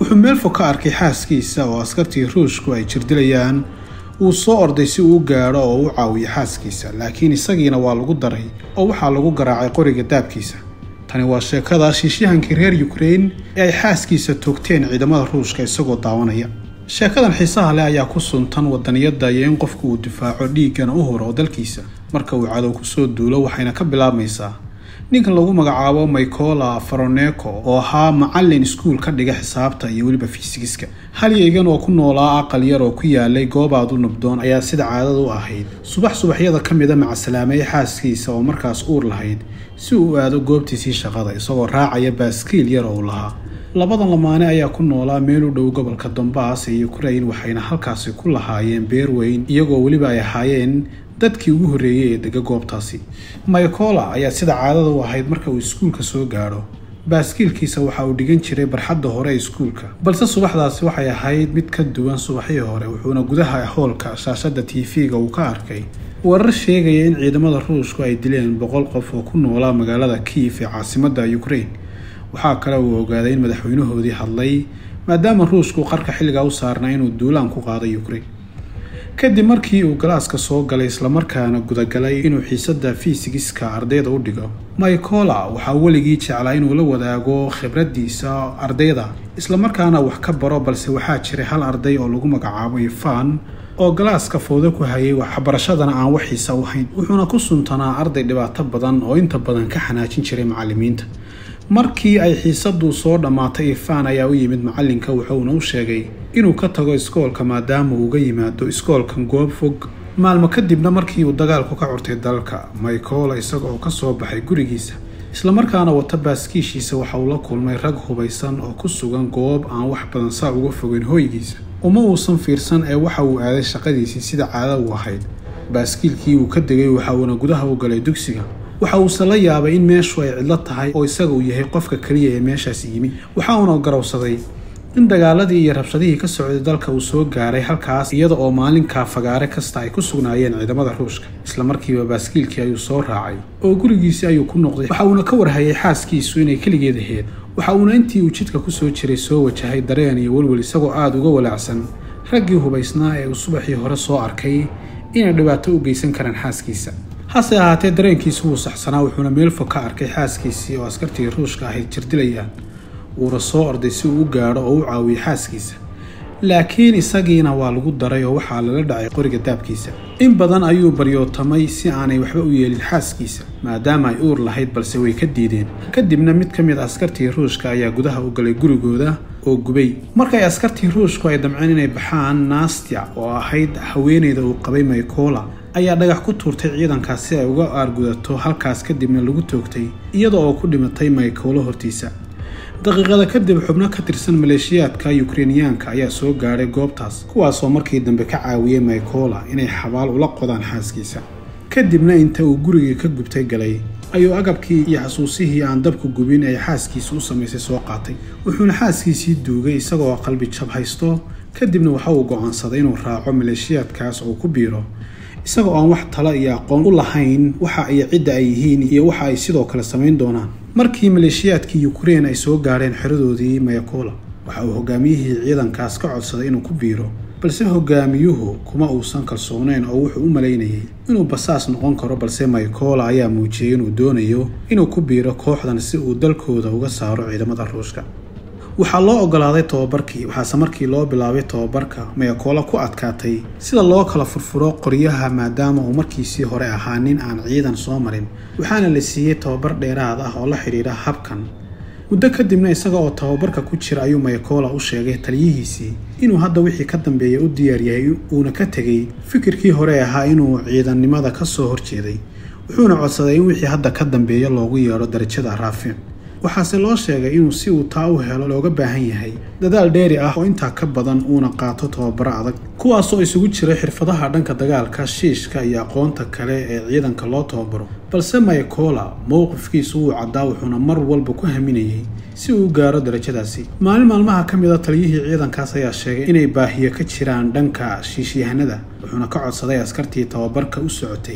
wuxuu meel fog ka arkay xaaskiisa oo askartii ruushku ay jirdilayaan wuu soo orday si uu u gaadho oo u caawiyo xaaskiisa laakiin isagiina waa lagu daray oo waxaa lagu garaacay qoriga daabkiisa tani waa sheekada shiishyahankii reer ukrain ee ay xaaskiisa toogteen ciidamada ruushka isagoo daawanaya sheekadan xiisaha leh ayaa ku suntan wadaniyadda iyo in qofku uu difaaco dhiiggana u horo dalkiisa marka uu cadow kusoo duulo waxayna ka bilaabmaysaa ninkan lagu magacaabo michaela faroneco oo ahaa macalin iskuul ka dhiga xisaabta iyo weliba fiisigiska halyeygan oo ku noolaa aqal yar oo ku yaalay goobaad u nabdoon ayaa sida caadada u ahayd subax subaxyada ka mida macasalaameeye xaaskiisa oo markaas uur lahayd si uu aado goobtiisii shaqada isagoo raacaya baaskiil yar oo uu lahaa labadan lamaane ayaa ku noolaa meel u dhow gobolka donbaas ee ukrain waxayna halkaasi ku lahaayeen beer weyn iyagoo weliba ay ahaayeen dadkii ugu horreeyey ee dega goobtaasi micola ayaa sida caadada u ahayd marka uu iskuulka soo gaadho baaskiilkiisa waxa uu dhigan jiray barxadda hore ee iskuulka balse subaxdaasi waxay ahayd mid ka duwan subaxii hore wuxuuna gudaha hoolka shaashadda tv-ga uu ka arkay warar sheegaya in ciidamada ruushku ay dileen boqol qof oo ku noolaa magaalada kiif ee caasimadda ukrain waxaa kale uu ogaaday in madaxweynahoodii hadlay maadaama ruushku qarka xilligaa u saarnaa inuu duulaan ku qaaday ukrain kadib markii uu galaaska soo galay islamarkaana gudagalay inuu xiisadda fiisigiska ardayda u dhigo micola waxaa weligii jeclaa inuu la wadaago khibraddiisa ardayda islamarkaana wax ka baro balse waxaa jiray hal arday oo lagu magacaabo ifan oo galaaska fowdo ku hayay waxbarashadana aan wax xiisa u hayn wuxuuna ku suntanaa arday dhibaato badan oo inta badan ka xanaajin jiray macallimiinta markii ay xiisaddu soo dhammaatay ifaan ayaa u yimid macallinka wuxuuna u sheegay inuu ka tago iskoolka maadaama uu uga yimaado iskoolkan goob fog maalmo kadibna markii uu dagaalku ka curtay dalka micola isaga oo ka soo baxay gurigiisa islamarkaana wata baaskiishiisa waxa uu la kulmay rag hubaysan oo ku sugan goob aan wax badan saa uga fogeyn hooygiisa uma uusan fiirsan ee waxa uu aaday shaqadiisii sida caada u ahayd baaskiilkii uu ka degay waxa uuna gudaha u galay dugsiga waxa uuse la yaabay in meeshu ay cidlo tahay oo isaga uu yahay qofka keliya ee meeshaas yimi waxa uuna garowsaday in dagaaladii iyo rabshadihii ka socday dalka uu soo gaaray halkaas iyada oo maalinkaa fagaare kasta ay ku sugnaayeen ciidamada ruushka islamarkiiba baaskiilkii ayuu soo raacay oo gurigiisii ayuu ku noqday waxa uuna ka warhayay xaaskiisu inay keligeed aheyd waxa uuna intii uu jidka kusoo jiray soo wajahay dareen iyo welwel isagoo aada uga walaacsan raggii hubaysnaa ee uu subaxii hore soo arkay inay dhibaato u geysan karaan xaaskiisa hase ahaatee dareenkiisu wuu saxsanaa wuxuuna meel fog ka arkay xaaskiisii oo askartii ruushka ahayd jirdilayaan wuuna soo orday si uu u gaadho oo u caawiyey xaaskiisa laakiin isagiina waa lagu daray oo waxaa lala dhacay qoriga daabkiisa in badan ayuu baryootamay si aanay waxba u yeelin xaaskiisa maadaama ay uur lahayd balse way ka diideen kadibna mid ka mid askartii ruushka ayaa gudaha u galay gurigooda oo gubay markay askartii ruushku ay damceen inay baxaan nastya oo ahayd haweeneyda uu qabay micola ayaa dhagax ku tuurtay ciidankaas si ay uga aargudato halkaas kadibna lagu toogtay iyada oo ku dhimatay micola hortiisa daqiiqada kadib xubno ka tirsan maleeshiyaadka yukrainiyaanka ayaa soo gaadhay goobtaas kuwaasoo markii dambe ka caawiyey micola inay xabaal ula qodaan xaaskiisa kadibna inta uu gurigii ka gubtay galay ayuu agabkii iyo xasuusihii aan dabku gubin ay xaaskiisa u samaysay soo qaatay wuxuuna xaaskiisii duugay isagoo qalbi jab haysto kadibna waxa uu go'aansaday inuu raaco maleeshiyaadkaas oo ku biiro isagoo aan wax talo iyo aqoon u lahayn waxa iyo cidda ay yihiin iyo waxa ay sidoo kale samayn doonaan markii maleeshiyaadkii yukrain ay soo gaadheen xeradoodii micola waxa uu hogaamiyihii ciidankaas ka codsaday inuu ku biiro balse hogaamiyuhu kuma uusan kalsooneyn oo wuxuu u malaynayay inuu basaas noqon karo balse micola ayaa muujiyey inuu doonayo inuu ku biiro kooxdan si uu dalkooda uga saaro ciidamada ruushka waxaa loo ogolaaday tobabarkii waxaase markii loo bilaabay tobabarka micola ku adkaatay sida loo kala furfuro qoryaha maadaama uu markiisii hore ahaa nin aan ciidan soo marin waxaana la siiyey tobabar dheeraad ah oo la xidhiidha habkan muddo kadibna isaga oo tababarka ku jira ayuu micola u sheegay taliyihiisii inuu hadda wixii ka dambeeya u diyaar yahay uuna ka tegey fikirkii hore ahaa inuu ciidannimada ka soo horjeeday wuxuuna codsaday in wixii hadda ka dambeeya loogu yeedho darajada raafic waxaase loo sheegay inuu si uu taa u helo looga baahan yahay dadaal dheeri ah oo intaa ka badan uuna qaato tababaro adag kuwaasoo isugu jira xirfadaha dhanka dagaalka shiishka iyo aqoonta kale ee ciidanka loo tababaro balse micola mowqifkiisu wuu caddaa wuxuuna mar walba ku haminayay si uu u gaaro darajadaasi maalin maalmaha ka mid a taliyihii ciidankaas ayaa sheegay inay baahiyo ka jiraan dhanka shiishyahanada wuxuuna ka codsaday askartii tababarka u socotay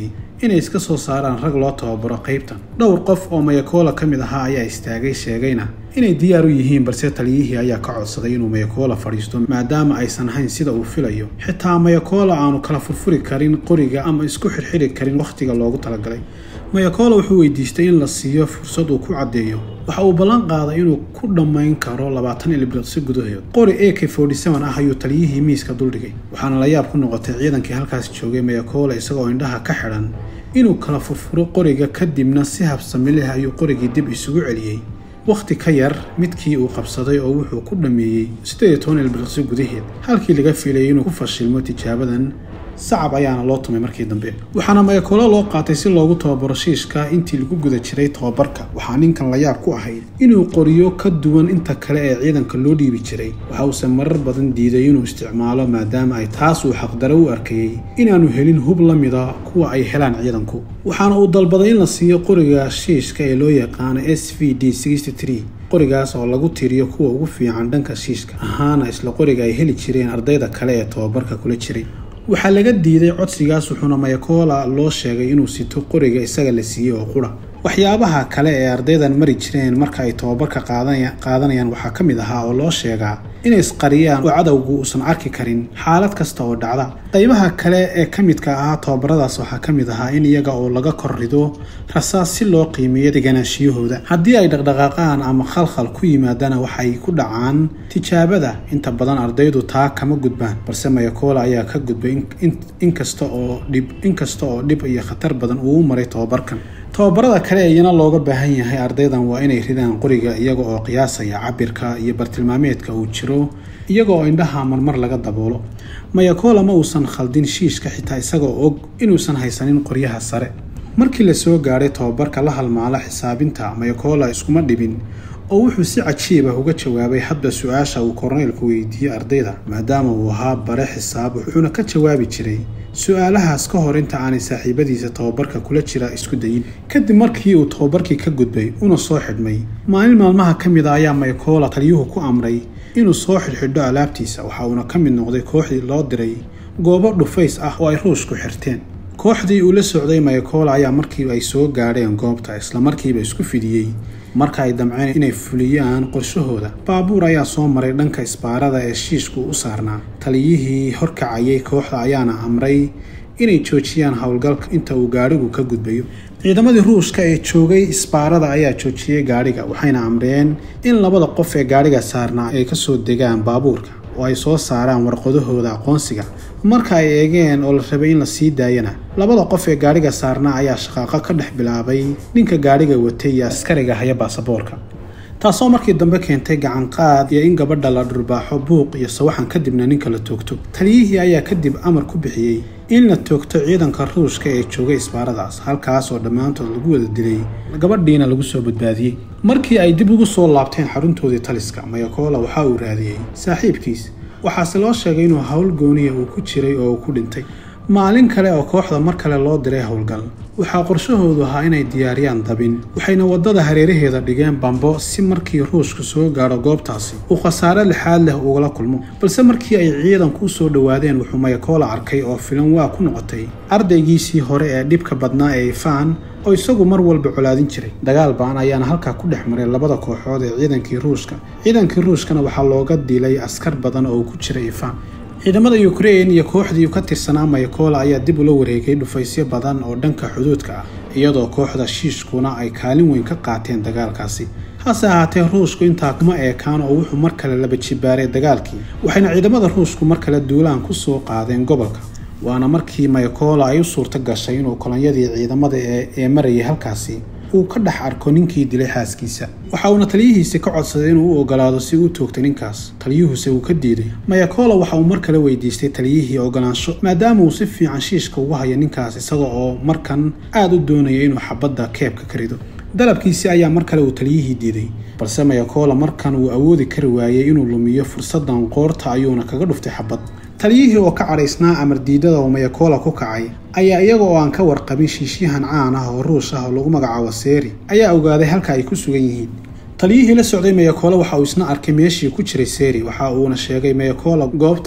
inay iska soo saaraan rag loo tababaro qaybtan dhowr qof oo mayakola ka mid ahaa ayaa istaagay sheegayna inay diyaar u yihiin balse taliyihii ayaa ka codsaday inuu mayakola fadhiisto maadaama aysan ahayn sida uu filayo xitaa mayakola aanu kala furfuri karin qoriga ama isku xirxiri karin wakhtiga loogu talagalay mayakola wuxuu weydiistay in la siiyo fursad uu ku caddeeyo waxa uu ballan qaaday inuu ku dhammayn karo labaatan ilbiriqsi gudahood qori a k ah ayuu taliyihii miiska duldhigay waxaana la yaab ku noqotay ciidankii halkaas joogay mayakola isagoo indhaha ka xidhan inuu kala furfuro qoriga kadibna si habsami leh ayuu qorigii dib isugu celiyey wakhti ka yar midkii uu qabsaday oo wuxuu ku dhammeeyey siddeed iyo toban ilbiriqsi gudaheed halkii laga filayay inuu ku fashilmo tijaabadan sacab ayaana loo tumay markii dambe waxaana mayakoolo loo qaatay si loogu tababaro shiishka intii lagu guda jiray tababarka waxaa ninkan la yaab ku ahayd inuu qoriyo ka duwan inta kale ee ciidanka loo dhiibi jiray waxa uuse marar badan diiday inuu isticmaalo maadaama ay taas uu xaqdaro u arkayey inaanu helin hub la mida kuwa ay helaan ciidanku waxaana uu dalbaday in la siiyo qoriga shiishka ee loo yaqaano s v d qorigaas oo lagu tiriyo kuwa ugu fiican dhanka shiishka ahaana isla qoriga ay heli jireen ardayda kale ee tababarka kula jiray waxaa laga diiday codsigaas wuxuuna mayakola loo sheegay inuu sito qoriga isaga la siiyey oo qura waxyaabaha kale ee ardaydan mari jireen marka ay tababarka qaadanayaan waxaa ka mid ahaa oo loo sheegaa inay isqariyaan oo cadowgu uusan arki karin xaalad kasta oo dhacda qaybaha kale ee ka midka ahaa tababaradaas waxaa ka mid ahaa in iyaga oo laga kor rido rasaas si loo qiimeeyo deganaashiyahooda haddii ay dhaqdhaqaaqaan ama khalkhal ku yimaadana waxay ku dhacaan tijaabada inta badan ardaydu taa kama gudbaan balse mayakola ayaa ka gudbay inkasta oo dhib inkasta oo dhib iyo khatar badan uu u maray tababarkan tababarada kale iyana looga baahan yahay ardaydan waa inay ridaan qoriga iyaga oo qiyaasaya cabirka iyo bartilmaameedka uu jiro iyaga oo indhaha marmar laga daboolo mayakola ma uusan khaldin shiishka xitaa isagoo og inuusan haysanin qoryaha sare markii la soo gaadhay tababarka la halmaala xisaabinta mayakola iskuma dhibin oo wuxuu si cajiib ah uga jawaabay hadba su-aasha uu korneylku weydiiyey ardayda maadaama uu ahaa bare xisaab wuxuuna ka jawaabi jiray su-aalahaas ka hor inta aanay saaxiibadiisa tababarka kula jira isku dayin kadib markii uu tababarkii ka gudbay una soo xidhmay maalin maalmaha ka mid a ayaa mayakola taliyuhu ku amray inuu soo xidhxidho alaabtiisa waxa uuna ka mid noqday kooxdii loo diray goobo dhufays ah oo ay ruushku xirteen kooxdii uu la socday mayakola ayaa markii ay soo gaadheen goobta islamarkiiba isku fidiyey marka ay damceen inay fuliyaan qorshahooda baabuur ayaa soo maray dhanka isbaarada ee shiishku u saarnaa taliyihii horkacayay kooxda ayaana amray inay joojiyaan howlgalka inta uu gaadhigu ka gudbayo ciidamadii ruushka ee joogay isbaarada ayaa joojiyey gaadhiga waxayna amreen in labada qof ee gaadhiga saarnaa ay kasoo degaan baabuurka oo ay soo saaraan warqadahooda aqoonsiga marka ay eegeen oo la rabay in la sii daayana labada qof ee gaadhiga saarnaa ayaa shaqaaqo ka dhex bilaabay ninka gaadhiga watay iyo askariga haya baasaboorka taasoo markii dambe keentay gacanqaad iyo in gabadha la dhurbaaxo buuq iyo sawaxan kadibna ninka la toogto taliyihii ayaa kadib amar ku bixiyey in la toogto ciidanka ruushka ee joogay isbaaradaas halkaas oo dhammaantood lagu wada dilay gabadhiina lagu soo badbaadiyey markii ay dib ugu soo laabteen xaruntoodii taliska mayakola waxa uu raadiyey saaxiibkiis waxaase loo sheegay inuu howl gooniya uu ku jiray oo uu ku dhintay maalin kale oo kooxda mar kale loo diray howlgal waxaa qorshahoodu ahaa inay diyaariyaan dabin waxayna waddada hareeraheeda dhigeen bambo si markii ruushku soo gaadho goobtaasi uu khasaare lixaad leh ugala kulmo balse markii ay ciidanku u soo dhowaadeen wuxuu mayakola arkay oo filan waa ku noqotay ardaygiisii hore ee dhibka badnaa ee ifaan oo isagu mar walba colaadin jiray dagaal baan ayaana halkaa ku dhex maray labada kooxood ee ciidankii ruushka ciidankii ruushkana waxaa looga dilay askar badan oo ku jiray ifaan ciidamada ukrein iyo kooxdii ka tirsanaa mayakola ayaa dib ula wareegay dhufaysyo badan oo dhanka xuduudka ah iyadoo kooxda shiishkuna ay kaalin weyn ka qaateen dagaalkaasi hase ahaatee ruushku intaa kuma eekaan oo wuxuu mar kale laba jibaaray dagaalkii waxayna ciidamada ruushku mar kale duulaan ku soo qaadeen gobolka waana markii mayakola ay u suurto gashay inuu kolonyadii ciidamada ee marayay halkaasi uu ka dhex arko ninkii dilay xaaskiisa waxa uuna taliyihiisi ka codsaday inuu u ogolaado si uu toogta ninkaas taliyuhuse uu ka diiday mayakola waxa uu mar kale weydiistay taliyihii ogolaansho maadaama uu si fiican shiishka ugu hayo ninkaas isaga oo markan aada u doonaya inuu xabadda keebka ka rido dalabkiisi ayaa mar kale uu taliyihii diiday balse mayakola markan uu awoodi kari waayey inuu lumiyo fursadan qoorta ayuuna kaga dhuftay xabad taliyihii oo ka cadhaysnaa amar diidada oo mayakola ku kacay ayaa iyaga oo aan ka warqabin shiishyahan caan ah oo ruush ah oo lagu magacaabo seeri ayaa ogaaday halka ay ku sugan yihiin taliyihii la socday mayakola waxa uu isna arkay meeshii ku jiray seeri waxa uuna sheegay mayakola goobta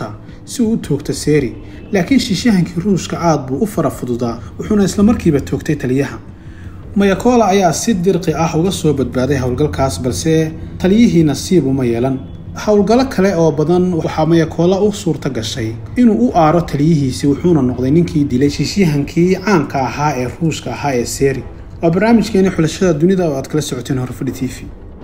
si uu u toogto seri laakiin shiishahankii ruushka aad buu u fara fududaa wuxuuna islamarkiiba toogtay taliyaha mayakola ayaa si dirqi ah uga soo badbaaday howlgalkaas balse taliyihii nasiib uma yeelan howlgallo kale oo badan waxaa mayakola u suurta gashay inuu u aaro taliyihiisii wuxuuna noqday ninkii dilay shiisyahankii caanka ahaa ee ruushka ahaa ee seri waa barnaamijkeeni xulashada dunida oo aad kala socoteen horfadhi t v